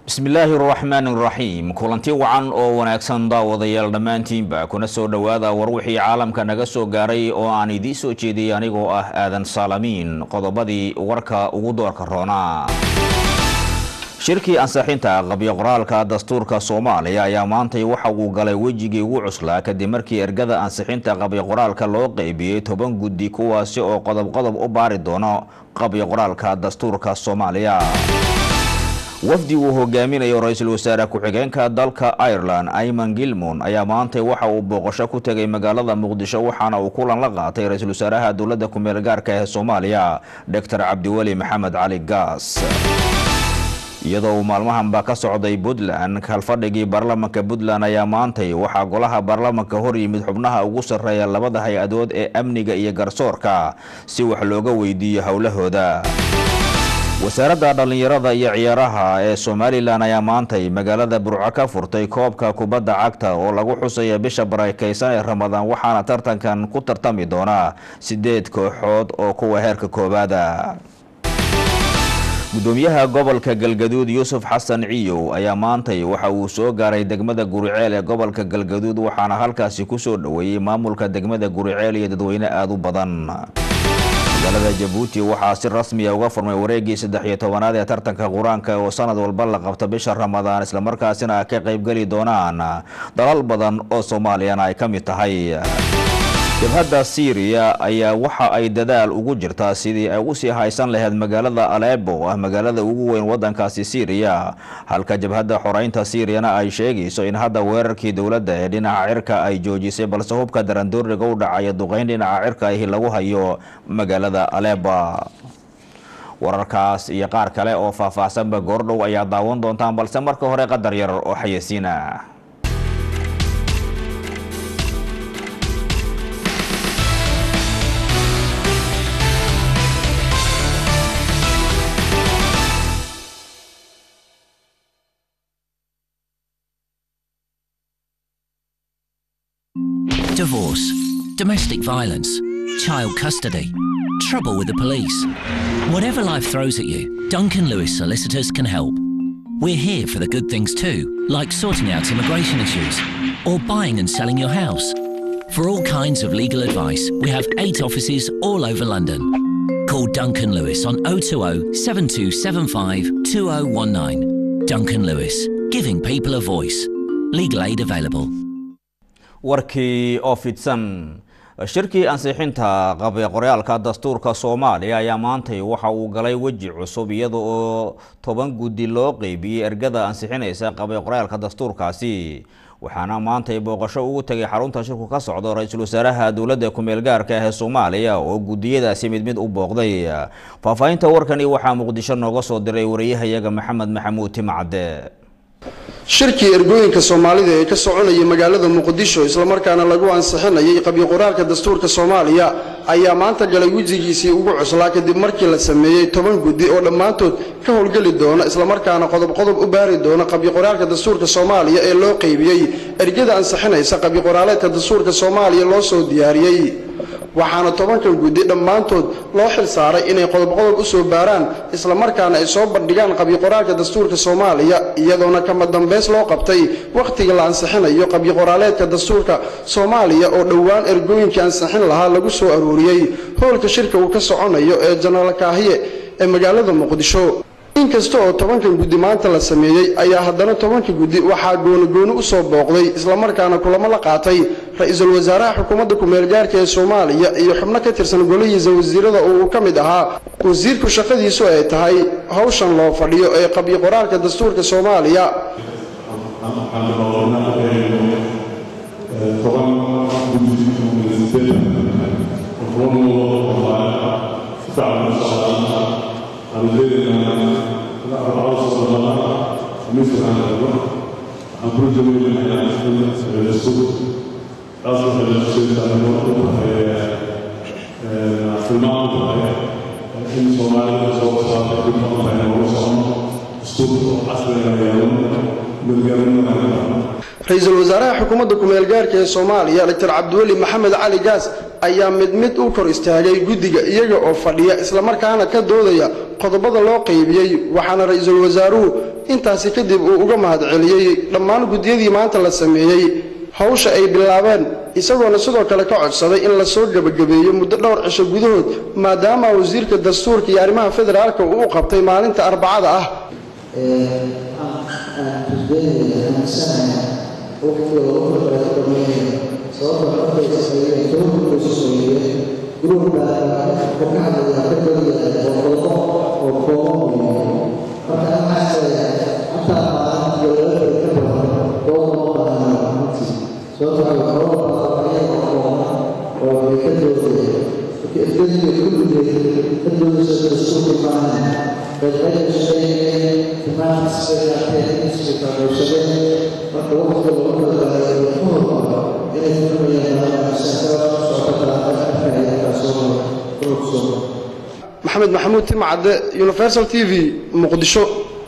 bismillaahi raxmaani raxiim kulanti wacan oo wanaagsan daawadayaal dhammaantiinba kuna soo dhowaada war wixii caalamka naga soo gaaray oo aan idiin soo jeediyay anigoo ah aadan saalamiin qodobadii warka ugu doorka roona shirkii ansixinta qabyo qoraalka dastuurka soomaaliya ayaa maantay waxa uu galay wejigii ugu cuslaa kadib markii ergada ansixinta qabyo qoraalka loo qeybiyey toban guddi kuwaasi oo qodob qodob u baari doono qabyo qoraalka dastuurka soomaaliya wafdi uu hogaaminayo ra-iisul wasaare ku-xigeenka dalka ireland ayman gilmon ayaa maantay waxa uu booqasho ku tegay magaalada muqdisho waxaana uu kulan la qaatay ra-iisul wasaaraha dowladda ku-meel gaarka ee soomaaliya doctor cabdiweli maxamed cali gaas iyadoo uu maalmahanba ka socday puntland kalfadhigii baarlamanka puntland ayaa maantay waxaa golaha baarlamanka hor yimid xubnaha ugu sarreeya labada hay-adood ee amniga iyo garsoorka si wax looga weydiiyo howlahooda wasaaradda dhallinyarada iyo ciyaaraha ee somalilan ayaa maantay magaalada burco ka furtay koobka kubadda cagta oo lagu xusaya bisha barakeysan ee ramadaan waxaana tartankan ku tartami doona sideed kooxood oo kuwa heerka koowaada gudoomiyaha gobolka galgaduud yuusuf xasan ciyow ayaa maantay waxa uu soo gaaray degmada guriceel ee gobolka galgaduud waxaana halkaasi kusoo dhoweeyey maamulka degmada guriceel iyo dadweyne aada u badan magaalada jabuuti waxaa si rasmiya uga furmay wareegii saddex iyo tobanaad ee tartanka qur-aanka oo sanad walba la qabto bisha ramadaan islamarkaasina ka qaybgeli doonaan dalal badan oo soomaaliyana ay ka mid tahay jabhadda syriya ayaa waxa ay dadaal ugu jirtaa sidii ay usii haysan lahayd magaalada alebo oo ah magaalada ugu weyn wadankaasi syriya halka jabhadda xoreynta syiriyana ay sheegayso in hadda weerarkii dowladda ee dhinaca cirka ay joojisay balse hubka darandooriga u dhacaya duqeyn dhinaca cirka ahi lagu hayo magaalada aleba wararkaas iyo qaar kale oo faahfaahsanba goordhow ayaa daawan doontaan balse marka hore qadar yar oo xayeysiina Divorce, domestic violence, child custody, trouble with the police. Whatever life throws at you, Duncan Lewis Solicitors can help. We're here for the good things too, like sorting out immigration issues or buying and selling your house. For all kinds of legal advice, we have eight offices all over London. Call Duncan Lewis on 020 7275 2019. Duncan Lewis, giving people a voice. Legal aid available. warkii oo fidsan shirkii ansixinta qabyo qoryaalka dastuurka soomaaliya ayaa maantay waxa uu galay weji cusub iyada oo toban guddi loo qeybiyey ergada ansixinaysa qabyo qoryaalka dastuurkaasi waxaana maantay booqasho ugu tegay xarunta shirku ka socdo ra-iisul wasaaraha dowladda ku-meel gaarka ah ee soomaaliya oo gudiyadaasi mid mid u booqday faahfaahinta warkani waxaa muqdisho nooga soo diray wariyahayaga maxamed maxamuud timacade shirkii ergooyinka soomaalida ee ka soconayay magaalada muqdisho islamarkaana lagu ansixinayay qabyo qoraalka dastuurka soomaaliya ayaa maanta galay wejigiisii ugu cuslaa kadib markii la sameeyey toban guddi oo dhammaantood ka howlgeli doona islamarkaana qodob qodob u baari doona qabyo qoraalka dastuurka soomaaliya ee loo qeybiyey ergada ansixinaysa qabyo qoraaleedka dastuurka soomaaliya loo soo diyaariyey waxaana tobankan guddi dhammaantood loo xil saaray inay qodob qodob u soo baaraan islamarkaana ay soo bandhigaan qabyoqoraalka dastuurka soomaaliya iyadoona kama dambeys loo qabtay wakhtiga la ansixinayo qabyoqoraaleedka dastuurka soomaaliya oo dhowaan ergooyinkii ansixin lahaa lagu soo arooriyey howlka shirka uu ka soconayo ee janaal kaahiye ee magaalada muqdisho inkasta oo tobankan guddi maanta la sameeyey ayaa haddana tobanka guddi waxaa goonogooni u soo booqday islamarkaana kulamo la qaatay ra-iisul wasaaraha xukuumadda ku-meel gaarka ee soomaaliya iyo xubno ka tirsan golihiisa wasiirada oo uu ka mid ahaa wasiirku shaqadiisu ay tahay howshan loo fadhiyo ee qabyo qoraalka dastuurka soomaaliya ra-iisul wasaaraha xukuumadda kumeel gaarka ee soomaaliya doctor cabdiweli maxamed cali gaas ayaa mid mid u kor istaagay guddiga iyaga oo fadhiya islamarkaana ka doodaya qodobada loo qaybiyey waxaana ra-iisul wasaaruhu intaasi kadib uu uga mahadceliyey dhammaan guddiyadii maanta la sameeyey hawsha ay bilaabeen isagoona sidoo kale ka codsaday in lasoo gebagabeeyo muddo dhowr cisho gudahood maadaama wasiirka dastuurka iyo arrimaha federaalka uu u qabtay maalinta arbacada ah maxamed maxamuud timcadde universal t v muqdisho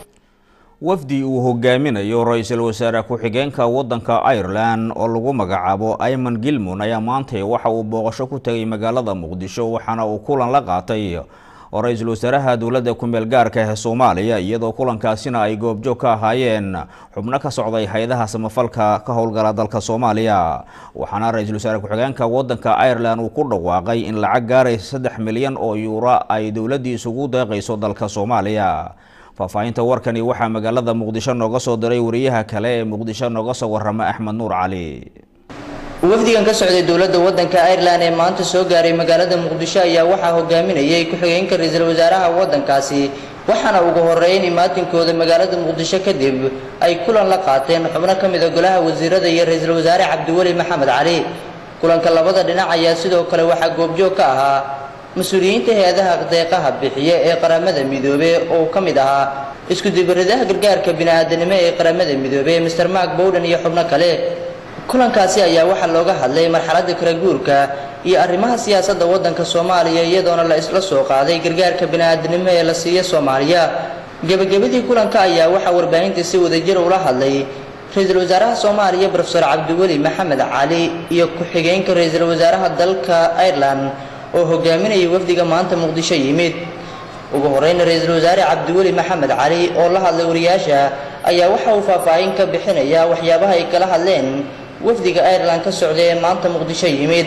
wafdi uu hogaaminayo ra-iisul wasaare ku-xigeenka wadanka ireland oo lagu magacaabo ayman gilmon ayaa maantay waxa uu booqasho ku tegay magaalada muqdisho waxaana uu kulan la qaatay oo ra-iisul wasaaraha dowladda kumeel gaarka ee soomaaliya iyadoo kulankaasina ay goobjoog ka ahaayeen xubno ka socday hay-adaha samafalka ka howlgala dalka soomaaliya waxaana ra-iisul wasaare ku-xigeenka wadanka ireland uu ku dhawaaqay in lacag gaaraysa saddex milyan oo yuuro ay dowladdii isugu deeqayso dalka soomaaliya faahfaahinta warkani waxaa magaalada muqdisho nooga soo diray wariyaha kale ee muqdisho nooga soo warama axmed nuur cali wafdigan ka socday dowladda wadanka ireland ee maanta soo gaaray magaalada muqdisho ayaa waxaa hogaaminayay ku-xigeenka ra-iisul wasaaraha wadankaasi waxaana ugu horeeyn imaatinkooda magaalada muqdisho kadib ay kulan la qaateen xubno ka mid a golaha wasiirada iyo ra-iisul wasaare cabdiweli maxamed cali kulanka labada dhinac ayaa sidoo kale waxaa goobjoog ka ahaa mas-uuliyiinta hay-adaha deeqaha bixiya ee qaramada midoobe oo ka mid ahaa isku-dibaridaha gargaarka bini-aadanimo ee qaramada midoobe master mark bowden iyo xubno kale kulankaasi ayaa waxaa looga hadlay marxaladda kala guurka iyo arrimaha siyaasadda waddanka soomaaliya iyadoona la isla soo qaaday gargaarka bini-aadanimo ee la siiya soomaaliya gebagabadii kulanka ayaa waxaa warbaahinta si wadajir ula hadlay ra-iisul wasaaraha soomaaliya brofesor cabdiweli maxamed cali iyo ku-xigeenka ra-iisul wasaaraha dalka ireland oo hogaaminaya wafdiga maanta muqdisho yimid ugu horeyna ra-iisul wasaare cabdiweli maxamed cali oo la hadlay wariyaasha ayaa waxa uu faahfaahin ka bixinaya waxyaabaha ay kala hadleen wafdiga ireland ka socday ee maanta muqdisho yimid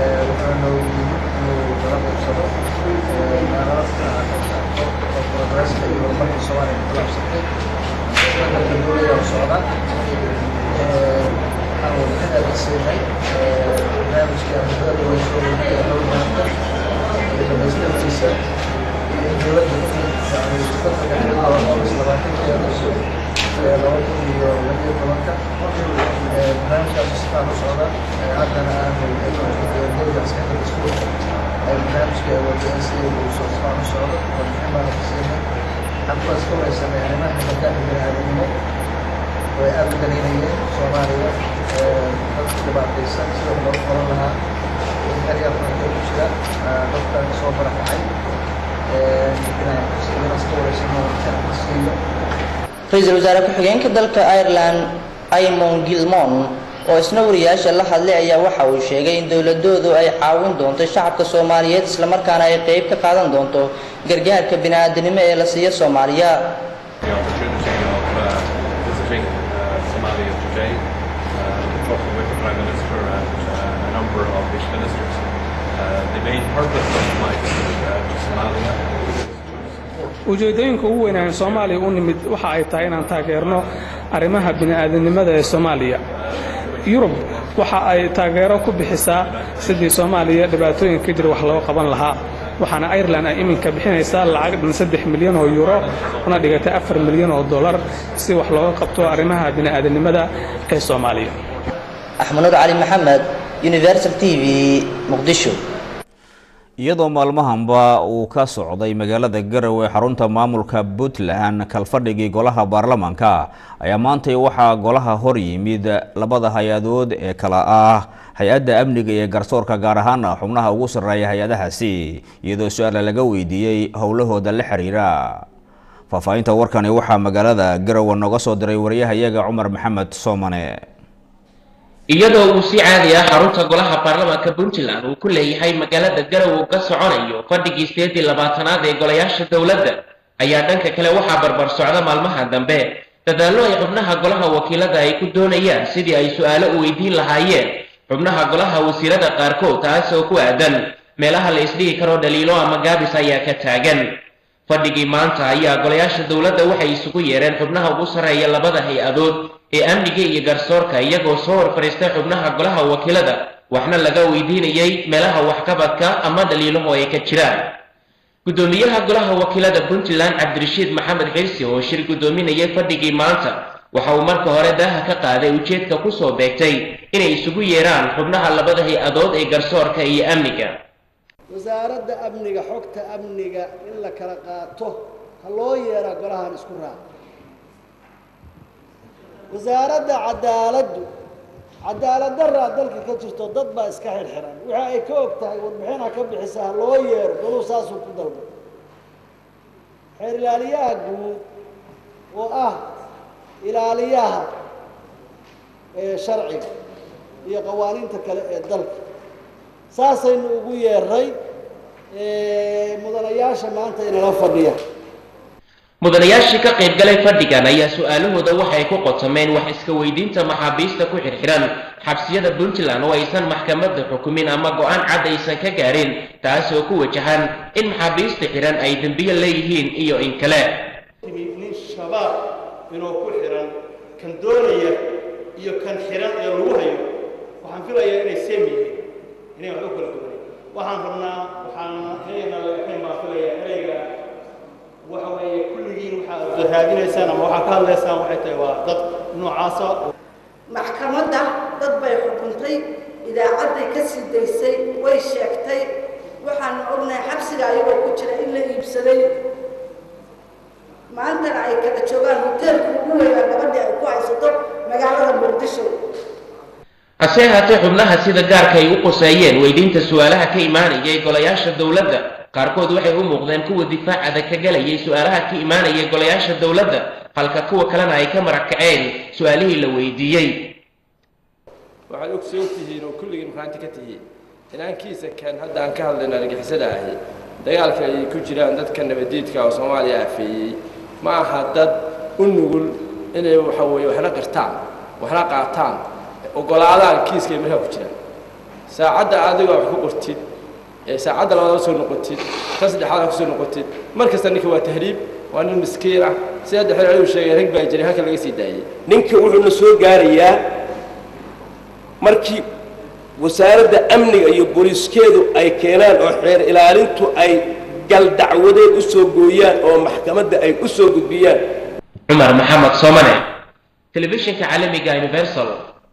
way aada u daliinayeen soomaaliya dadka dhibaataysan sida loo qoran lahaa in xeryarkanka ku jira dadkan soo barakacay iska wareysano siiyo ra-iisul wasaare ku-xigeenka dalka ireland imon gilmon oo isna wariyaasha la hadlay ayaa waxa uu sheegay in dowladoodu ay caawin doonto shacabka soomaaliyeed islamarkaana ay qeyb ka qaadan doonto gargaarka bini-aadanimo ee la siiya soomaaliya the opportunity of uh, visiting uh, Somalia today, uh, talking with the Prime Minister and uh, a number of his ministers. Uh, the main purpose of my visit uh, to Somalia is to support ujeeddooyinka ugu weyn aan soomaaliya u nimid waxa ay tahay inaan taageerno arrimaha bini'aadanimada ee soomaaliya yurub waxa ay taageero ku bixisaa sidii soomaaliya dhibaatooyinka jira wax loo qaban lahaa waxaana ireland ay iminka bixinaysaa lacag dhan saddex milyan oo yuuro una dhigatay afar milyan oo dollar si wax looga qabto arrimaha bini'aadanimada ee soomaaliya axmed nuur cali maxamed universal t v muqdisho iyadoo maalmahanba uu ka socday magaalada garowe xarunta maamulka puntland kalfadhigii golaha baarlamaanka ayaa maantay waxaa golaha hor yimid labada hay-adood ee kala ah hay-adda amniga iyo garsoorka gaar ahaana xubnaha ugu sarreeya hay-adahaasi iyadoo su-aala laga weydiiyey howlahooda la xiriira faahfaahinta warkani waxaa magaalada garowe nooga soo diray wariyahayaga cumar maxamed soomane iyadoo uu si caadi ah xarunta golaha baarlamaanka puntland uu ku leeyahay magaalada garow uu ka soconayo fadhigii sideedii labaatanaad ee golayaasha dowladda ayaa dhanka kale waxaa barbar socda maalmaha dambe dadaallo ay xubnaha golaha wakiilada ay ku doonayaan sidii ay su-aalo u weydiin lahaayeen xubnaha golaha wasiirada qaarkood taas oo ku aadan meelaha la isdhigi karo dhaliilo ama gaabis ayaa ka taagan fadhigii maanta ayaa golayaasha dowladda waxay isugu yeereen xubnaha ugu sarreeya labada hay-adood ee amniga iyo garsoorka iyagoo soo hor fadhiistay xubnaha golaha wakiilada waxna laga weydiinayay meelaha waxqabadka ama dhaliilaho ay ka jiraan guddoomiyaha golaha wakiilada puntland cabdirashiid maxamed xirsi oo shir guddoominayay fadhigii maanta waxa uu marka hore daaha ka qaaday ujeedka kusoo beegtay inay isugu yeeraan xubnaha labada hay-adood ee garsoorka iyo amniga wasaaradda amniga xogta amniga in la kala qaato ha loo yeeraa golahan isku raaca wasaaradda cadaaladdu cadaalad daraa dalka ka jirto dad baa iska xirxiran waxa ay ka og tahay warbixin ha ka bixisa ha loo yeero goluu saasuu ku dalbay xeer ilaaliyaha guud oo ah ilaaliyaha ee sharciga iyo qawaaniinta kale ee dalka saasaynu ugu yeeray mudanayaasha maanta inala fadhiya mudanayaashii ka qayb galay fadhigan ayaa su-aalahooda waxay ku qotomeen wax iska weydiinta maxaabiista ku xirxiran xabsiyada puntland oo aysan maxkamadda xukumin ama go-aan cad aysan ka gaarin taas oo ku wajahan in maxaabiista xiran ay dembiyo leeyihiin iyo in kale nin shabaab inuu ku xiran kan doonaya iyo kan xiran ee lagu hayo waxaan filayaa inay seem yihiin inay waxba kala duwanay waxaan rabnaa waxaan inayna lagaxayn baan filayaa ereyga waxa weeye kulligiin waxaad raadinaysaan ama waxaad ka hadlaysaan waxay tahay waa dad noocaasa maxkamadda dad bay xukuntay idaacadday ka sii daysay way sheegtay waxaanu ognahay xabsiga ayagoo ku jira in la iibsaday maantana ay kala joogaan hoteelka ugu weynaa gabadhii ay ku haysato magaalada muqdisho hase ahaatee xubnaha sida gaarka ay u quseeyeen weydiinta su-aalaha ka imaanayay golayaasha dowladda qaarkood waxay u muuqdeen kuwa difaacada ka galayay su-aalaha ka imaanayay golayaasha dowladda halka kuwa kalena ay ka marag kaceen su-aalihii la weydiiyey waxaad ogsoon tihiin oo kulligiin maxaanti ka tihiin inaankiisa kan hadda aan ka hadlayno argixisada ahi dagaalka ay ku jiraan dadka nabadiidka oo soomaaliya afeeyey ma aha dad u nugul inay waxa weeye waxna qirtaan waxna qaataan ogolaadaan kiiskay markaa ku jiraan saacadda adigoo wax ku qortid ee saacadda labaad soo noqotid ka saddexaad ku soo noqotid mar kasta ninka waa tahriib waa nin miskiin ah si hadda xil celigu sheegay rag baa jiray halka laga sii daayey ninka wuxuuna soo gaarayaa markii wasaaradda amniga iyo booliiskeedu ay keenaan oo xeer ilaalintu ay gal dacwadeed u soo gooyaan oo maxkamadda ay u soo gudbiyaan cumar maxamed soomane telefishinka caalamiga universal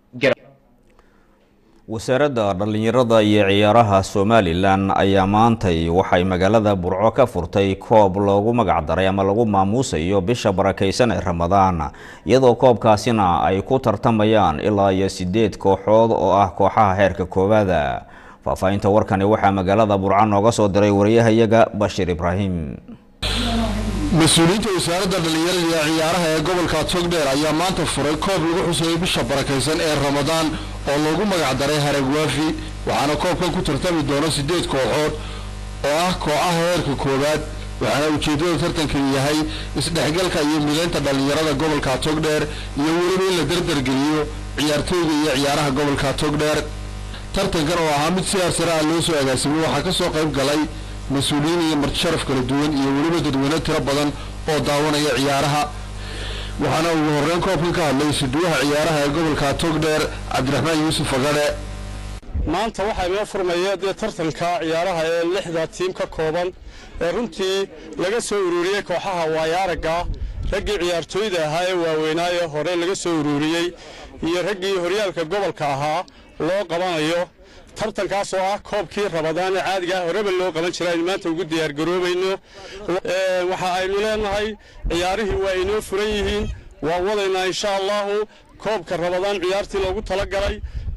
wasaaradda dhallinyarada iyo ciyaaraha somalilan ayaa maantay waxay magaalada burco ka furtay koob loogu magacdaray ama lagu maamuusayo bisha barakaysan ee ramadaan iyadoo koobkaasina ay ku tartamayaan ilaa iyo sideed kooxood oo ah kooxaha heerka koowaada faahfaahinta warkani waxaa magaalada burco nooga soo diray wariyahayaga bashiir ibraahim mas-uuliyiinta wasaaradda dhallinyarada iyo ciyaaraha ee gobolka togdheer ayaa maanta furay koob lagu xuseeyey bisha barakaysan ee ramadaan oo loogu magacdaray haragwaafi waxaana koobkan ku tartami doona siddeed kooxood oo ah kooxaha heerka koowaad waxaana ujeeddada tartankan yahay isdhexgalka iyo midaynta dhallinyarada gobolka togdheer iyo weliba in la dardargeliyo ciyaartooyda iyo ciyaaraha gobolka togdheer tartankan oo ahaa mid si arsare ah loo soo agaasimay waxaa ka soo qayb galay mas-uuliyiin iyo martisharaf kala duwan iyo weliba dadweyne tiro badan oo daawanaya ciyaaraha waxaana ugu horreyn koobkan ka hadlay suduwaha ciyaaraha ee gobolka togdheer cabdiraxmaan yuusuf agadhe maanta waxaa inoo furmaya dee tartanka ciyaaraha ee lixda tiim ka kooban ee runtii laga soo ururiyey kooxaha waayaaraga raggii ciyaartooyda ahaa ee waaweynaaye hore laga soo ururiyey iyo raggii horyaalka gobolka ahaa loo qabanayo tartankaas oo ah koobkii rabadaan ee caadiga ah horeba loo qaban jira aynu maanta ugu diyaargaroobayno waxa aynu leenahay ciyaarihii waa inoo furan yihiin waan wadaynaa insha allahu koobka rabadaan ciyaartii loogu talagalay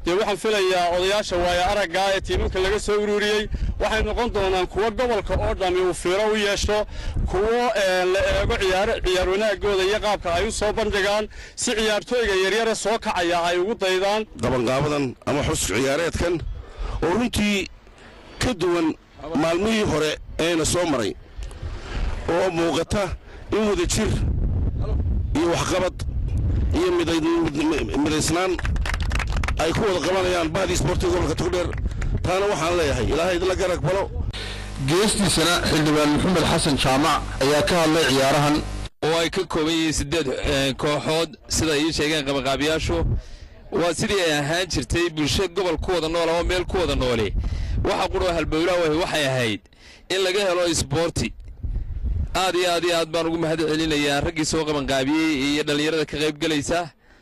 dee waxaan filayaa odayaasha waaya araggaa ee tiimanka laga soo ururiyey waxay noqon doonaan kuwo gobolka oo dhammi uu fiiro u yeesho kuwo la eego ciyaar ciyaar wanaagooda iyo qaabka ay u soo bandhigaan si ciyaartooyga yaryare soo kacaya ay ugu daydaan qabanqaabadan ama xus ciyaareedkan oo runtii ka duwan maalmihii hore eena soo maray oo muuqata in wada jir iyo waxqabad iyo midaysnaan ay ku wada qabanayaan bahdii isboortiga gobolka togdheer taana waxaan leeyahay ilaahay idinla garag balo geestiisana xildhibaan maxamed xasan jaamac ayaa ka hadlay ciyaarahan oo ay ka kooban yihiin siddeed kooxood sida ay ii sheegeen qabaqaabiyaashu waa sidii ay ahaan jirtay bulsho gobol ku wada nool ama meel ku wada noole waxa quroo halbowlaa wahi waxay ahayd in laga helo isboorti aad iyo aad iyo aad baan ugu mahad celinayaa raggii soo qabanqaabiyey iyo dhallinyarada ka qayb gelaysa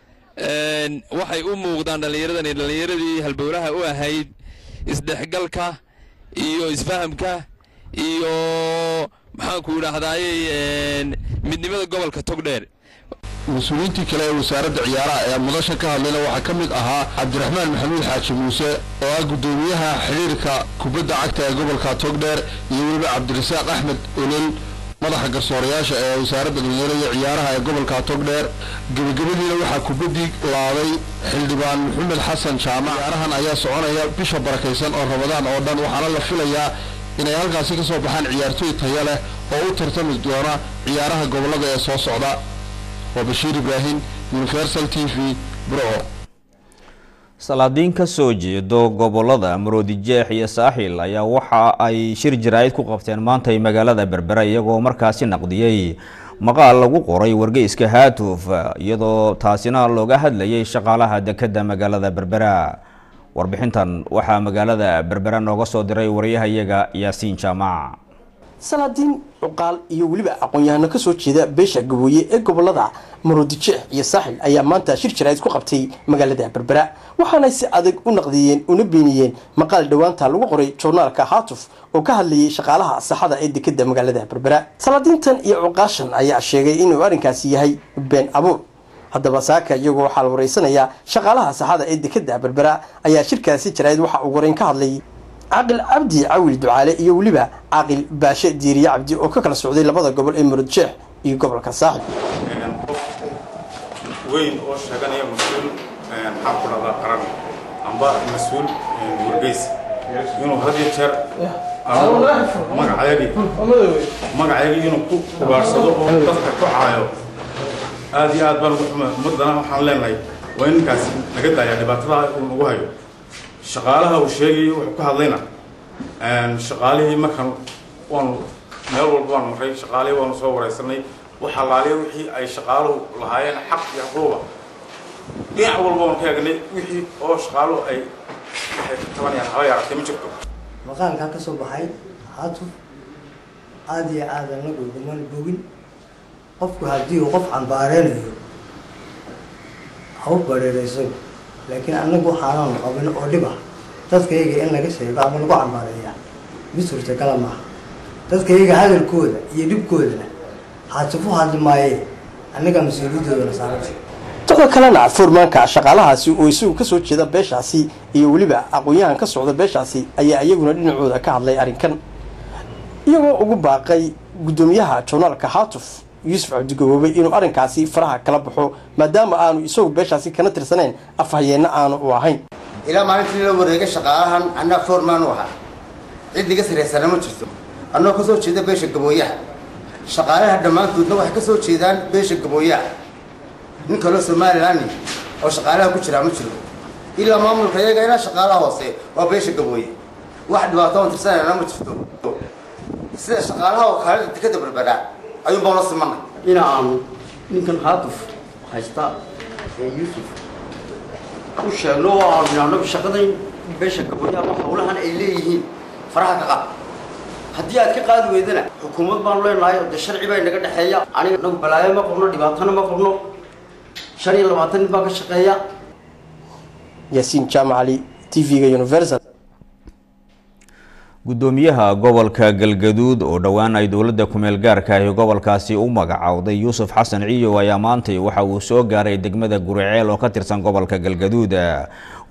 waxay u muuqdaan dhallinyaradani dhallinyaradii halbowlaha u ahayd isdhexgalka iyo isfahamka iyo maxaanku idhaahdaaye midnimada gobolka togdheer mas-uuliyiintii kale ee wasaaradda ciyaaraha ee mudasha ka hadlayna waxaa ka mid ahaa cabdiraxmaan maxamuud xaaji muuse oo ah guddoomiyaha xidhiirka kubadda cagta ee gobolka togdheer iyo weliba cabdirasaaq axmed olol madaxa garsoorayaasha ee wasaaradda dhalinyarada iyo ciyaaraha ee gobolka togdheer gebagabadiina waxaa kubaddii laaday xildhibaan maxamed xasan jaamac ciyaarahan ayaa soconaya bisha barakaysan oo rabadaan oo dhan waxaana la filayaa inay halkaasi ka soo baxaan ciyaartooy taya leh oo u tartami doona ciyaaraha gobollada ee soo socda waa bashiir ibraahim universal t v burco salaadiin ka soo jeedo gobolada maroodijeex iyo saaxil ayaa waxa ay shir jaraa'id ku qabteen maantay magaalada berbera iyagoo markaasi naqdiyey maqaal lagu qoray wargeyska haatuf iyadoo taasina looga hadlayay shaqaalaha dekadda magaalada berbera warbixintan waxaa magaalada berbera nooga soo diray waryahayaga yaasiin jaamac salaadiin cuqaal iyo weliba aqoon-yahano ka soo jeeda beesha gabooye ee gobolada maroodijeex iyo saaxil ayaa maanta shir jaraa'id ku qabtay magaalada berbera waxaanay si adag u naqdiyeen una beeniyeen maqaal dhowaanta lagu qoray joornaalka haatuf oo ka hadlayay shaqaalaha saxada ee dekeda magaalada berbera salaadiintan iyo cuqaashan ayaa sheegay inuu arrinkaasi yahay been abuur haddaba saaka iyagoo waxaa la wareysanayaa shaqaalaha saxada ee dekeda berbera ayaa shirkaasi jaraa'id waxa uu horeyn ka hadlayay caaqil cabdi cawil ducaale iyo weliba caaqil baashe diiriye cabdi oo ka kala socday labada gobol ee muradjeex iyo gobolka saaxil weyn oo sheeganaya mas-uul maxaan ku dhahdaa qaran amba mas-uul wargeys inuu had iyo jeer magacayagii magacayagii inuu ku kubaarsado oo dadka ku caayo aad iyo aad baan ugu xuma ummadana waxaan leenahay waa in ninkaasi naga daaya dhibaatada uu nagu hayo shaqaalaha uu sheegayay wuxuu ka hadlayna shaqaalihii markaan waanu meel walba waanu maray shaqaalihii waanu soo wareysanay waxa laaliya wixii ay shaqaaluhu lahaayeen xaq iyo xuquuqa dhinac walba waanu ka eegnay wixii oo shaqaaluhu ay waxay ka tabanayaan haba yaaratay ma jirto maqaalkaa ka soo baxay haatuf aada iyo aada anagu ugamana bogin qofku haddii uu qof cambaareynayo ha u bareerayso laakiin anagu waxaanaanu qabin oo dhib ah dadkayga in laga sheego ama lagu cambaareeyaa mid suurtagala maaha dadkayga hadalkooda iyo dhibkoodana haatifu hadli maayee annaga mas-uuliyadoodana saarantay dadka kalena furmaanka shaqaalahaasi oo isagu kasoo jeeda beeshaasi iyo weliba aqoon-yahan ka socda beeshaasi ayaa iyaguna dhinacooda ka hadlay arrinkan iyagoo ugu baaqay guddoomiyaha joornaalka haatuf yuusuf cabdigaboobe inuu arrinkaasi faraha kala baxo maadaama aanu isagu beeshaasi kana tirsaneyn afhayeenna aanu u ahayn ilaa maalintii la wareegay shaqaalahan annaa foormaan u ahaa cid iga siraysana ma jirto annoo ka soo jeeda beesha gabooyaha shaqaalaha dhammaantoodna waxay ka soo jeedaan beesha gabooyaha nin kaloo somalilan oo shaqaalaha ku jiraa ma jiro ilaa maamulka iyaga ilaa shaqaalaha hoose waa beesha gabooye wax dhibaato on tirsanayna ma jirto sida shaqaalaha oo kale dekada berberaa ayuun baan la simanay in aanu ninkan haatuf haysta ee yuusuf u sheegno oo aanu idhaahno shaqadan beesha gabooyaha ama howlahan ay leeyihiin faraha ka qaad haddii aad ka qaadi weydana xukuumad baanu leenahay oo dee sharci baa inaga dhexeeya aniga nagu balaayo ma qabno dhibaatona ma qabno shan iyo labaatan nin baa ka shaqeeya yaasiin jaamac cali t v-ga universal guddoomiyaha gobolka galgaduud oo dhowaan ay dowladda kumeel gaarka ahi gobolkaasi u magacowday yuusuf xasan ciyow ayaa maantay waxa uu soo gaaray degmada guriceel oo ka tirsan gobolka galgaduud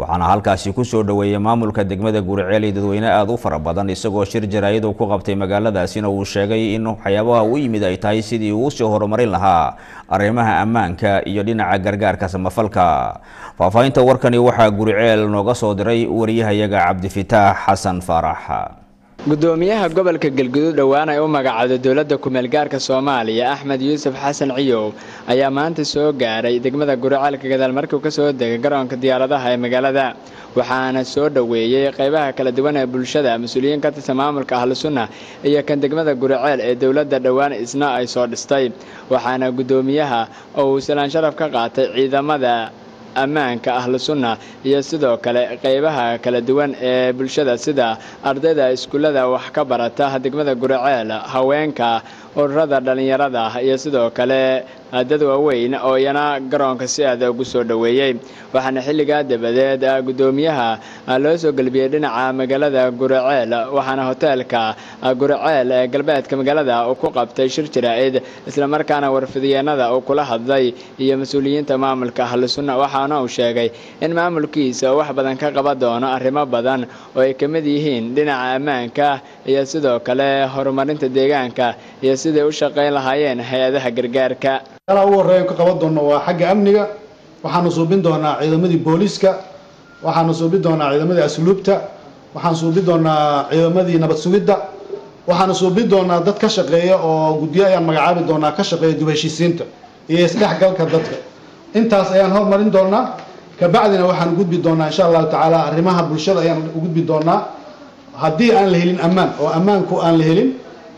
waxaana halkaasi kusoo dhoweeyey maamulka degmada guriceel iyo dadweyne aada u fara badan isagoo shir jaraayadu ku qabtay magaaladaasina uu sheegay in waxyaabaha u yimid ay tahay sidii uu soo horumarin lahaa arrimaha ammaanka iyo dhinaca gargaarka samafalka faahfaahinta warkani waxaa guriceel nooga soo diray wariyahayaga cabdifitaax xasan faarax gudoomiyaha gobolka galgudud dhowaan ay u magacowday dowladda ku-meelgaarka soomaaliya axmed yuusuf xasan ciyow ayaa maanta soo gaaray degmada guricaalka gadaal markii uu ka soo degay garoonka diyaaradaha ee magaalada waxaana soo dhoweeyey qaybaha kala duwan ee bulshada mas-uuliyiin ka tirsan maamulka ahlu sunna iyo kan degmada guriceel ee dowladda dhowaan isna ay soo dhistay waxaana gudoomiyaha oo uu salaan sharaf ka qaatay ciidamada ammaanka ahlu sunna iyo sidoo kale qaybaha kala duwan ee bulshada sida ardayda iskuullada wax ka barata degmada guriceel haweenka ururada dhallinyarada iyo sidoo kale dad waaweyn oo iyana garoonka si aada ugu soo dhoweeyey waxaana xilligaa dabadeed gudoomiyaha loo soo gelbiyey dhinaca magaalada guriceel waxaana hoteelka guriceel ee galbeedka magaalada uu ku qabtay shir jaraa'id islamarkaana warfidyeennada uu kula hadlay iyo mas-uuliyiinta maamulka ahlu sunna waxaana uu sheegay in maamulkiisa uu wax badan ka qaban doono arrimo badan oo ay ka mid yihiin dhinaca ammaanka iyo sidoo kale horumarinta deegaanka iyo siday u shaqayn lahaayeen hay-adaha gargaarka meelaha ugu horreeya ka qaban doonno waa xagga amniga waxaanu suubin doonaa ciidamadii booliiska waxaanu suubin doonaa ciidamadii asluubta waxaan suubin doonaa ciidamadii nabad sugidda waxaanu suubin doonaa dad ka shaqeeya oo guddiyo ayaan magacaabi doonaa ka shaqeeya dib heshiisiinta iyo isdhexgalka dadka intaas ayaan hormarin doonaa kabacdina waxaan gudbi doonaa insha allahu tacaala arrimaha bulshada ayaan u gudbi doonaa haddii aan la helin ammaan oo ammaanku aan la helin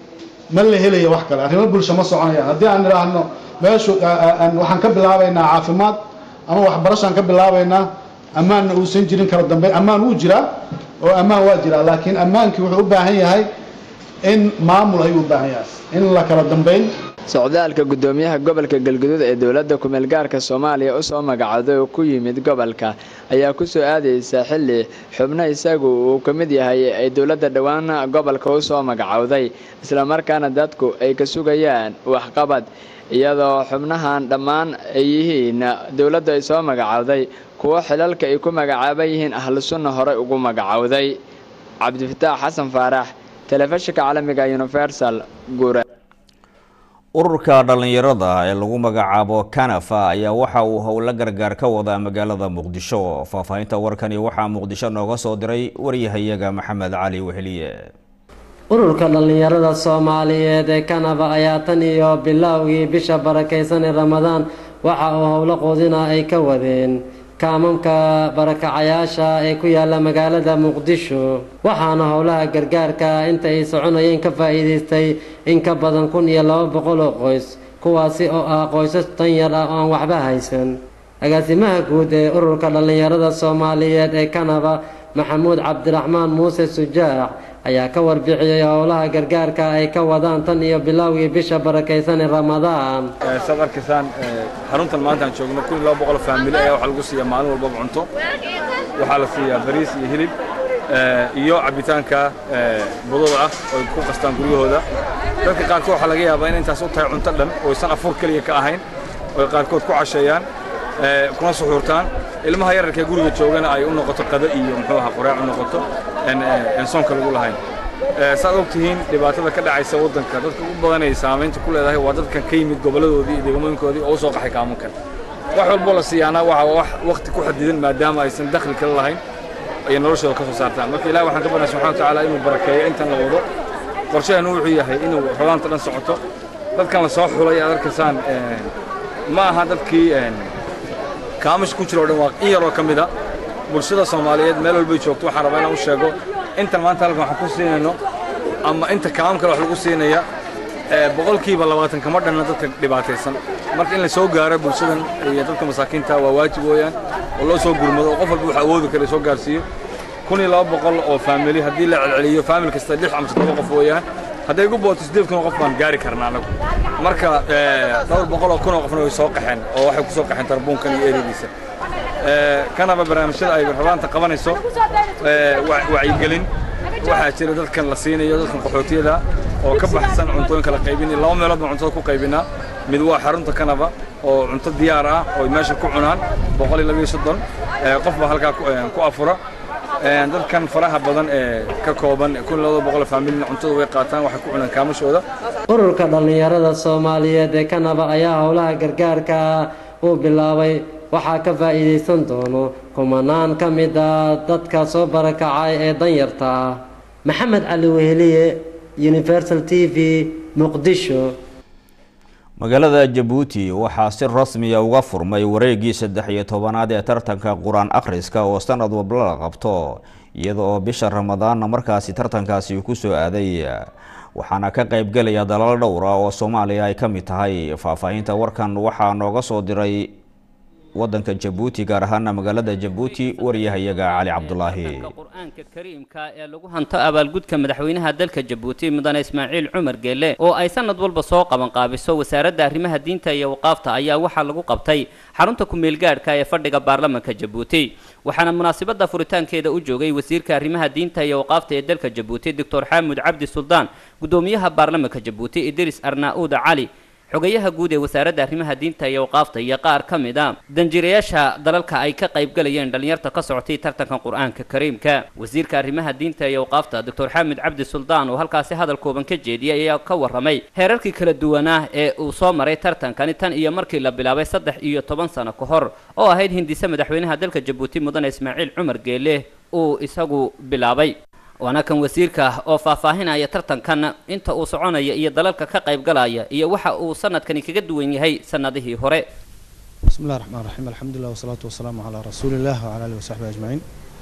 ma la helayo wax kale arrimo bulsho ma soconayaan haddii aan idhaahno meeshu waxaan ka bilaabaynaa caafimaad ama waxbarashaan ka bilaabaynaa ammaanna uusan jirin kala dambeyn ammaan wuu jiraa oo ammaan waa jiraa laakiin ammaankii wuxuu u baahan yahay in maamul ayuu u baahan yahay in la kala dambeyn socdaalka gudoomiyaha gobolka galguduud ee dowladda ku-meelgaarka soomaaliya u soo magacowday oo ku yimid gobolka ayaa ku soo aadaysa xilli xubno isagu uu ka mid yahay ay dowladda dhowaan gobolka u soo magacowday islamarkaana dadku ay ka sugayaan waxqabad iyadoo xubnahan dhammaan ay yihiin dowladdu ay soo magacowday kuwo xilalka ay ku magacaaban yihiin ahlu sunna horey ugu magacowday cabdifataax xasan faarax telefishinka caalamiga universal guure ururka dhallinyarada ee lagu magacaabo kanafa ayaa waxa uu howlo gargaar ka wadaa magaalada muqdisho faahfaahinta warkani waxaa muqdisho nooga soo diray waryahayaga maxamed cali weheliye ururka dhallinyarada soomaaliyeed ee kanaba ayaa tan iyo bilowgii bisha barakaysan ee ramadaan waxa uu howlo quudina ay ka wadeen kaamamka barakacayaasha ee ku yaala magaalada muqdisho waxaana howlaha gargaarka inta ay soconayeen ka faa'iidaystay in ka badan kun iyo laba boqol oo qoys kuwaasi oo ah qoysas tan yar ah oo aan waxba haysan agaasimaha guud ee ururka dhallinyarada soomaaliyeed ee kanaba maxamuud cabdiraxmaan muuse sujaax ayaa ka warbixiyey howlaha gargaarka ay ka wadaan tan iyo bilowgii bisha barakaysan ee ramadaan saad arkaysaan xaruntan maanta aan joogno kun iyo laba boqol faamili ayaa waxaa lagu siiyaa maalin walbaba cunto waxaa la siiyaa bariis iyo hilib iyo cabitaanka budada ah oo ay ku qastaan guryahooda dadka qaarkood waxaa laga yaabaa in intaas u tahay cunto dhan oo aysan afur keliya ka ahayn oo ay qaarkood ku casheeyaan kuna suxuurtaan ilmaha yararka ee guriga joogana ay u noqoto qado iyo muxuu ahaa qoraac u noqoto aan soonka lagu lahayn saad og tihiin dhibaatada ka dhacaysa waddanka dadka ugu badan ay saamaynta ku leedahay waa dadkan ka yimid gobolladoodii iyo degmooyinkoodii oo u soo qaxay kaamunkan wax walboo la siiyaana waxa wax waqti ku xadidan maadaama aysan dakhli kale lahayn ay noloshooda ka soo saartaan marka ilahi waxaan ka barnay subxana watacaala inuu barakeeyo intan la wado qorshaheenu wuxuu yahay inuu rogaanta dhan socoto dadkan la soo xulay aad arkaysaan ma aha dadkii kaamish ku jira oo dhan waa in yaroo ka mid a bulshada soomaaliyeed meel walbay joogto waxaan rabaa inaan u sheego intan maanta halkan waxaan ku siinayno ama inta kaam kale wax lagu siinaya boqolkiiba labaatan kama dhanna dadka dhibaataysan marka in la soo gaaro bulshadan iyo dadka masaakiinta waa waajib weeyaan oo loo soo gurmado oo qof walba wax awoodi kara soo gaarsiiyo kun iyo laba boqol oo faamili haddii la celceliyo faamil kasta lix ama toddoba qof weeyaan hadday igu booto siddeed kun oo qof baan gaari karnaa anagu marka dhowr boqol oo kun oo qofna way soo qaxeen oo waxay ku soo qaxeen tarbuunkan iyo erediisa kanaba barnaamijyada ay rabaanta qabanayso wacyigelin waxaa jira dadkan la siinayo dadkan qaxootiyada oo ka baxsan cuntooyinka la qaybinay laba meelood baan cuntada ku qaybinaa mid waa xarunta kanaba oo cunto diyaar ah oo ay meesha ku cunaan boqol iyo labiyo soddon qof baa halkaa ku afura dadkan faraha badan ee ka kooban kun iyo laba boqol faamilina cuntada way qaataan waxay ku cunaan kaamashooda ururka dhallinyarada soomaaliyeed ee kanaba ayaa howlaha gargaarka uu bilaabay waxaa ka faa'iidaysan doono kumanaan ka mid a dadka soo barakacay ee danyarta ah maxamed cali weheliye universal t v muqdisho magaalada jabuuti waxaa si rasmiya uga furmay wareegii saddex iyo tobanaad ee tartanka qur-aan akhriska oo sanad walba la qabto iyada oo bisha ramadaanna markaasi tartankaasi ku soo aaday waxaana ka qaybgelaya dalal dhowr ah oo soomaaliya ay ka mid tahay faahfaahinta warkan waxaa nooga soo diray wadanka jabuuti gaar ahaana magaalada jabuuti waryahayaga cali cabdulaahi qur-aanka kariimka ee lagu hanto abaalgudka madaxweynaha dalka jabuuti mudane ismaaciil cumar geelle oo ay sanad walba soo qabanqaabiso wasaaradda arrimaha diinta iyo waqaafta ayaa waxaa lagu qabtay xarunta ku-meelgaadhka ee fadhiga baarlamanka jabuuti waxaana munaasabada furitaankeeda u joogay wasiirka arrimaha diinta iyo waqaafta ee dalka jabuuti doctor xaamud cabdi suldaan gudoomiyaha baarlamanka jabuuti idris arnauda cali xogayaha guud ee wasaaradda arrimaha diinta iyo waqaafta iyo qaar ka mid a danjirayaasha dalalka ay ka qaybgalayeen dhallinyarta ka socotay tartanka qur-aanka kariimka wasiirka arrimaha diinta iyo waqaafta doctor xaamid cabdi suldaan oo halkaasi hadal kooban ka jeediyay ayaa ka warramay heerarkii kala duwanaa ee uu soo maray tartankani tan iyo markii la bilaabay saddex iyo toban sano ka hor oo ahayd hindise madaxweynaha dalka jabuuti mudane ismaaciil cumar geele uu isagu bilaabay waana kan wasiirka oo faahfaahinaya tartankan inta uu soconaya iyo dalalka ka qaybgalaya iyo waxa uu sanadkani kaga duwan yahay sanadihii hore bismi llahi raxmaan raxiim alxamdulilah wasalaatu wasalaamu calaa rasuuliillah wacala alihi wasaxbihi ajmaciin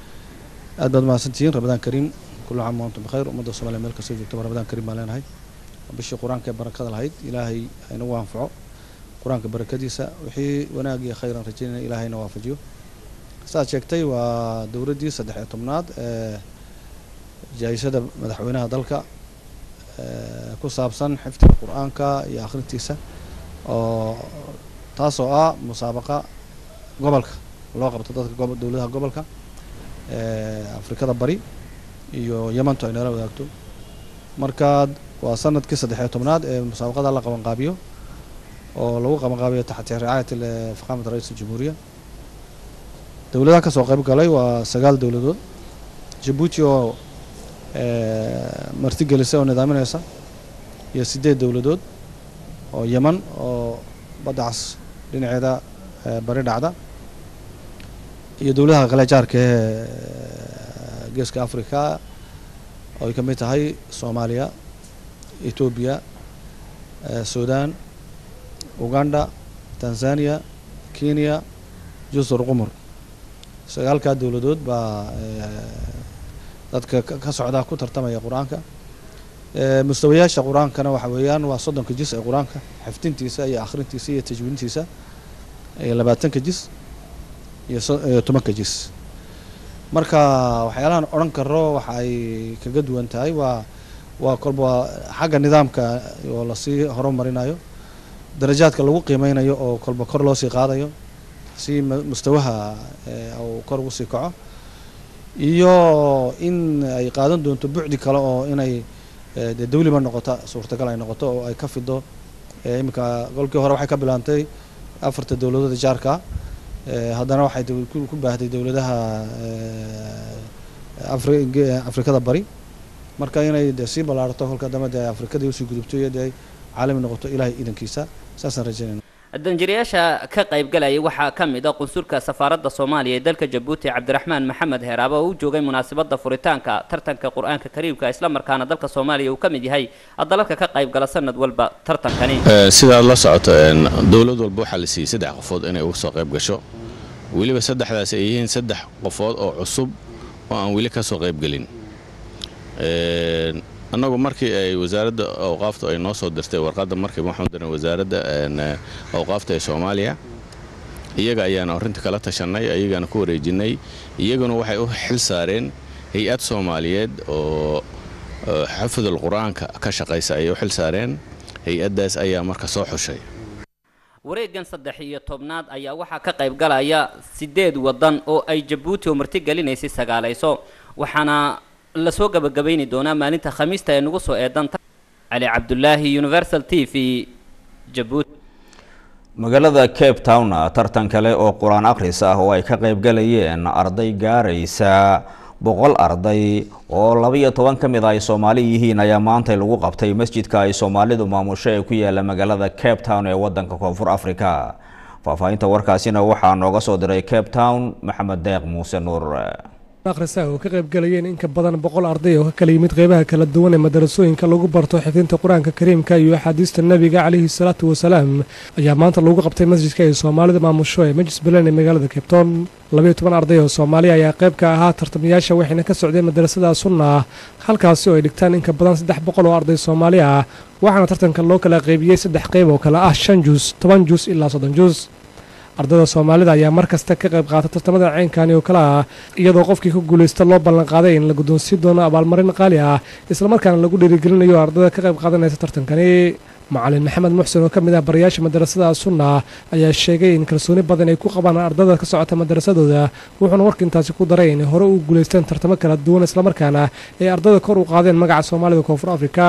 aad baad mahadsantihiin ramadaan kariim kullu caam wa antum bikhayr ummadda soomaaliya meel kastoo joogtaba ramadaan kariim baan leenahay bishii qur-aanka ee barakada lahayd ilaahay haynagu anfaco qur-aanka barakadiisa wixii wanaag iyo khayran rajaynaya ilaahayna waafajiyo saaad sheegtay waa dowladdii saddex iyo tobnaad ee jaayisada madaxweynaha dalka ku saabsan xifdiga qur-aanka iyo akhrintiisa oo taasoo ah musaabaqa gobolka loo qabto dadka gobo dowladaha gobolka afrikada bari iyo yemantu ay nala wadaagto marka waa sanadkii saddexiyo tobnaad ee musaabaqada la qabanqaabiyo oo lagu qabanqaabiyo taxti ricaayat faqaamat ra-iis jamhuuriya dowladaha kasoo qayb galay waa sagaal dowladood jabuuti oo marti gelisa oo nidaaminaysa iyo sideed dowladood oo yeman oo badda cas dhinaceeda bari dhacda iyo dowladaha kale jaarka ee geeska africa oo ay ka mid tahay soomaaliya etoobiya sudan uganda tanzania kenya jusur qumur sagaalkaa dowladood baa dadka ka socda ku tartamaya qur-aanka mustawayaasha qur-aankana waxa weeyaan waa soddonka jis ee qur-aanka xifdintiisa iyo akhrintiisa iyo tajwiintiisa iyo labaatanka jis iyo tobanka jis marka waxyaalahan odhan karo waxa ay kaga duwan tahay waa waa kolba waa xagga nidaamka oo lasii horumarinayo darajaadka lagu qiimeynayo oo kolba kor loo sii qaadayo si mustawaha uu kor ugu sii kaco iyo in ay qaadan doonto bucdi kale oo inay dee dawliba noqota suurtagal ay noqoto oo ay ka fido iminka golkii hore waxay ka bilaantay afarta dowladooda jaarka haddana waxay ku baahday dowladaha afrikada bari marka inay de sii ballaarto kolka dambe dee afrikadii usii gudubto iyo dee caalami noqoto ilaahay iidankiisa saasaan rajaynayna danjirayaasha ka qaybgalaya waxaa ka mid a qunsulka safaaradda soomaaliya ee dalka jabuuti cabdiraxmaan maxamed heeraaba oo u joogay munaasabada furitaanka tartanka qur-aanka kariimka islamarkaana dalka soomaaliya uu ka mid yahay dalalka ka qaybgala sanad walba tartankani sidaad la socoto dowlad walba waxaa la siiyey saddex qofood inay uga soo qayb gasho weliba saddexdaas ay yihiin saddex qofood oo cusub oo aan weli ka soo qaybgelin annagu markii ay wasaaradda awqaaftu ay noo soo dirtay warqadda markiiba waxaan diray wasaaradda awqaafta ee soomaaliya iyaga ayaana arrinta kala tashanay ayagaana ku wareejinay iyaguna waxay u xil saareen hay-ad soomaaliyeed oo xafidul qur-aanka ka shaqaysa ayay u xil saareen hay-addaas ayaa marka soo xushay wareegan saddex iyo tobnaad ayaa waxaa ka qayb galaya sideed waddan oo ay jabuuti oo marti gelinaysay sagaalayso waxaana lasoo gabagabayni doonaa maalinta khamiista ee nagu soo eedan cali cabdulaahi universal t v jabuuti magaalada cape town tartan kale oo qur-aan akhris ah oo ay ka qaybgalayeen arday gaaraysa boqol arday oo labaiyo toban ka mid a ay soomaali yihiin ayaa maantay lagu qabtay masjidka ay soomaalidu maamusho ee ku yaala magaalada cape town ee wadanka koonfur africa faahfaahinta warkaasina waxaa nooga soo diray cape town maxamed deeq muuse nuur akhrisa oo ka qaybgalayeen in ka badan boqol arday oo ka kala yimid qeybaha kala duwan ee madarasooyinka lagu barto xifdinta qur-aanka kariimka iyo axaadiista nebiga calayhi salaatu wasalaam ayaa maanta lagu qabtay masjidka ay soomaalida maamusho ee majlis belen ee magaalada cabetown labayo toban arday oo soomaaliya ayaa qayb ka ahaa tartamayaasha waxayna ka socdeen madarasada sunna halkaasi oo ay dhigtaan in ka badan saddex boqol oo arday soomaali ah waxaana tartanka loo kala qaybiyey saddex qayb oo kale ah shan juus toban juus ilaa soddon juus ardayda soomaalida ayaa mar kasta ka qayb qaata tartamada ceynkani oo kale ah iyadoo qofkii ku guulaysta loo ballanqaaday in la guddoonsiin doono abaalmarin qaali ah islamarkaana lagu dhiirigelinayo ardayda ka qayb qaadanaysa tartankani macalin maxamed muxsen oo ka mid ah barayaasha madarasada sunna ayaa sheegay in kalsooni badan ay ku qabaan ardayda ka socota madarasadooda wuxuuna warka intaasi ku daray inay hore u guulaysteen tartamo kala duwan islamarkaana ay ardayda kor u qaadeen magaca soomaalida koonfur afrika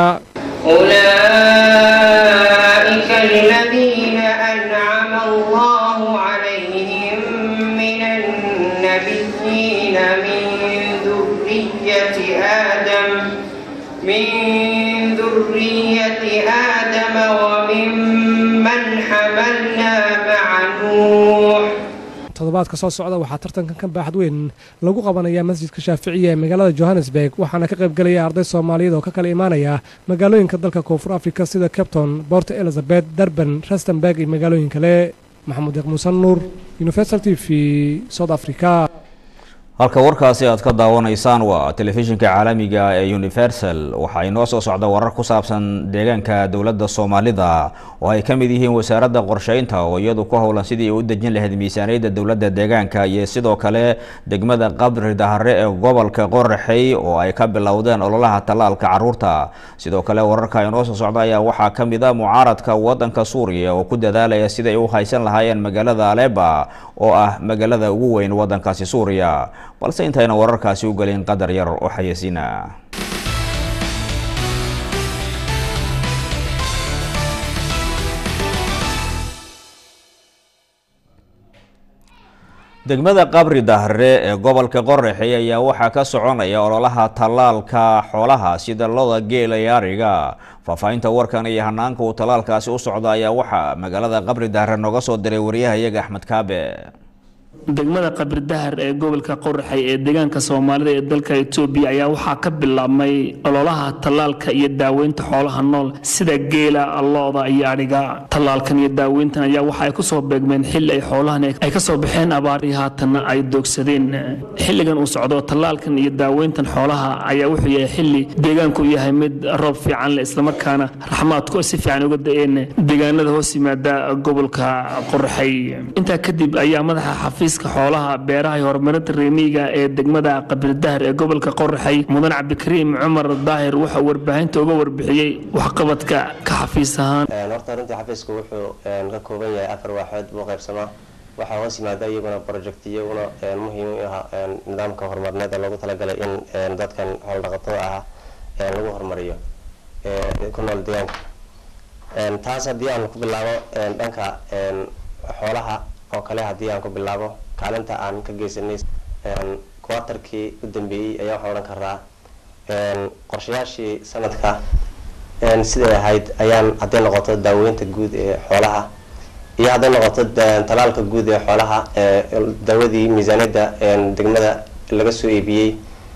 أولئك الذين أنعم الله عليهم من النبيين من ذرية آدم من ذرية آدم وممن حملنا مع نوح toddobaadka soo socda waxaa tartankan ka baaxad weyn lagu qabanayaa masjidka shaaficiya ee magaalada johannesburg waxaana ka qaybgelaya arday soomaaliyeed oo ka kala imaanaya magaalooyinka dalka koonfur africa sida capton port elizabeth durban rustenburg iyo magaalooyin kale maxamuud deeq muusan nuur universal t v south africa halka warkaasi aad ka daawanaysaan waa telefishinka caalamiga ee universal waxaa inoo soo socda warar ku saabsan deegaanka dowladda soomaalida oo ay ka mid yihiin wasaaradda qorsheynta oo iyadu ku howlan sidii ay u dejin lahayd miisaaniyadda dowladda deegaanka iyo sidoo kale degmada qabri dahare ee gobolka qoraxey oo ay ka bilowdeen ololaha tallaalka caruurta sidoo kale wararka inoo soo socda ayaa waxaa ka mid a mucaaradka wadanka suuriya oo ku dadaalaya siday u haysan lahaayeen magaalada aleba oo ah magaalada ugu weyn wadankaasi suuriya balse intayna wararkaasi u gelin qadar yar oo xayeysiina degmada qabri dahre ee gobolka qoraxey ayaa waxaa ka soconaya ololaha tallaalka xoolaha sida loda geela iyo ariga faahfaahinta warkan iyo hanaanka uu tallaalkaasi u socda ayaa waxaa magaalada qabri dahre nooga soo diray wariyahayaga axmed kaabe degmada qabridahar ee gobolka qoraxay ee deegaanka soomaalida ee dalka etoobiya ayaa waxaa ka bilaabmay ololaha tallaalka iyo daaweynta xoolaha nool sida geela looda iyo adhiga tallaalkan iyo daaweyntan ayaa waxa ay kusoo beegmeen xilli ay xoolahan ay kasoo baxeen abaarihii haatanna ay doogsadeen xilligan uu socdo tallaalkan iyo daaweyntan xoolaha ayaa wuxuu yahay xilli deegaanku yahay mid roob fiican leh islamarkaana raxmaadku si fiican uga da-een deegaanada hoos yimaada gobolka qoraxay intaa kadib ayaa madaxa xafiis xoolaha beeraha iyo horumarinta reemiyiga ee degmada qabridahar ee gobolka qoraxay mudan cabdikariim cumar daahir waxa uu warbaahinta uga warbixiyey waxqabadka ka xafiis ahaan horta runtii xafiisku wuxuu ka kooban yahay afar waaxood buu qaybsamaa waxaa hoos yimaada iyaguna project iyaguna muhiim u ah nidaamka horumarineed ee loogu talagalay in dadkan howldhaqatada ah lagu horumariyo ku nool deegaanka taas haddii aan ku bilaabo dhanka xoolaha oo kale haddii aan ku bilaabo kaalinta aan ka geysanay quartarkii u dambeeyey ayaa waxaan odhan karaa qorshayaashii sanadka siday ahayd ayaan hadday noqoto daaweynta guud ee xoolaha iyo hadday noqoto talaalka guud ee xoolaha daawadii miisaaniyadda degmada laga soo iibiyey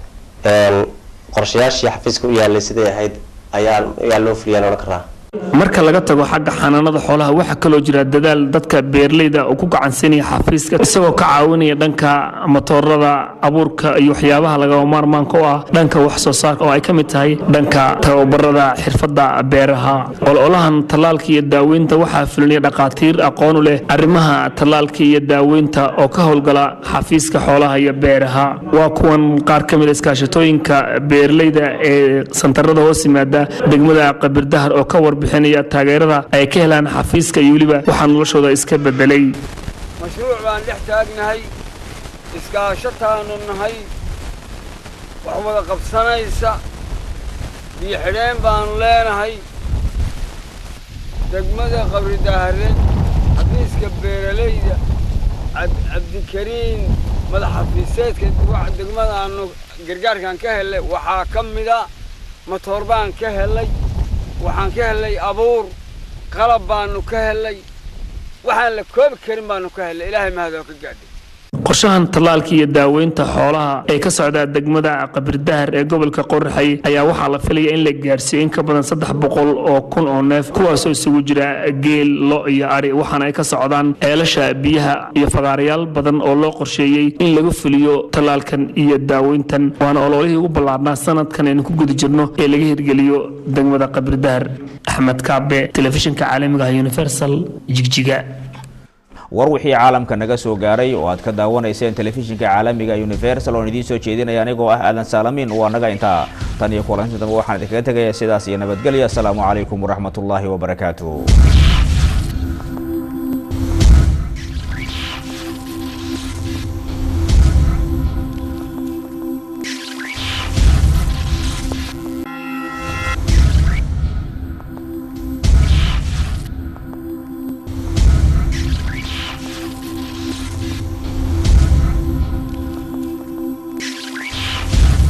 qorshayaashii xafiiska u yaalay siday ahayd ayaa ayaa loo fuliyaan odhan karaa marka laga tago xagga xanaanada xoolaha waxaa kaloo jira dadaal dadka beeraleyda uu ku gacansiinaya xafiiska isagoo ka caawinaya dhanka matoorada abuurka iyo waxyaabaha lagama maarmaanka u ah dhanka wax soo saarka oo ay ka mid tahay dhanka tababarada xirfadda beeraha ololahan tallaalka iyo daaweynta waxaa fulinaya dhakhaatiir aqoon u leh arrimaha tallaalka iyo daaweynta oo ka howlgala xafiiska xoolaha iyo beeraha waa kuwan qaar ka mid a iskaashatooyinka beeraleyda ee santarada hoos yimaada degmada qabirdahar oo ka warbixinaya taageerada ay ka helaan xafiiska iyo weliba waxaa noloshooda iska bedelay mashruuc baan dhex taagnahay iskaashataanu nahay wax wada qabsanaysa biyo xidheen baanu leenahay degmada qabridahare xafiiska beeralayda cabdikariin madaxafiiseedka degmadaanu gargaarkan ka helay waxaa ka mida matoor baan ka helay waxaan ka helay abuur qalab baanu ka helay waxaan la koobi karin baanu ka helay ilaahay mahadoo ka gaadhay qorshahan tallaalka iyo daaweynta xoolaha ee ka socda degmada qabirdahar ee gobolka qoraxay ayaa waxaa la filaya in la gaarsiiyo in ka badan saddex boqol oo kun oo neef kuwaasoo isugu jira geel lo iyo ari waxaana ay ka socdaan ceelasha biyaha iyo fagaarayaal badan oo loo qorsheeyey in lagu fuliyo tallaalkan iyo daaweyntan waana ololihii ugu ballaarnaa sanadkan aynu ku guda jirno ee laga hirgeliyo degmada qabirdahar axmed kaabe telefishinka caalamiga ah universal jigjiga war wixii caalamka naga soo gaaray oo aad ka daawanayseen telefishinka caalamiga universal oon idiin soo jeedinaya anigoo ah aadan saalamin waa naga intaa tan iyo kulanti dambe waxaan idinkaga tegaya sidaas iyo nabadgelya asalaamu calaykum waraxmatullaahi wabarakaatu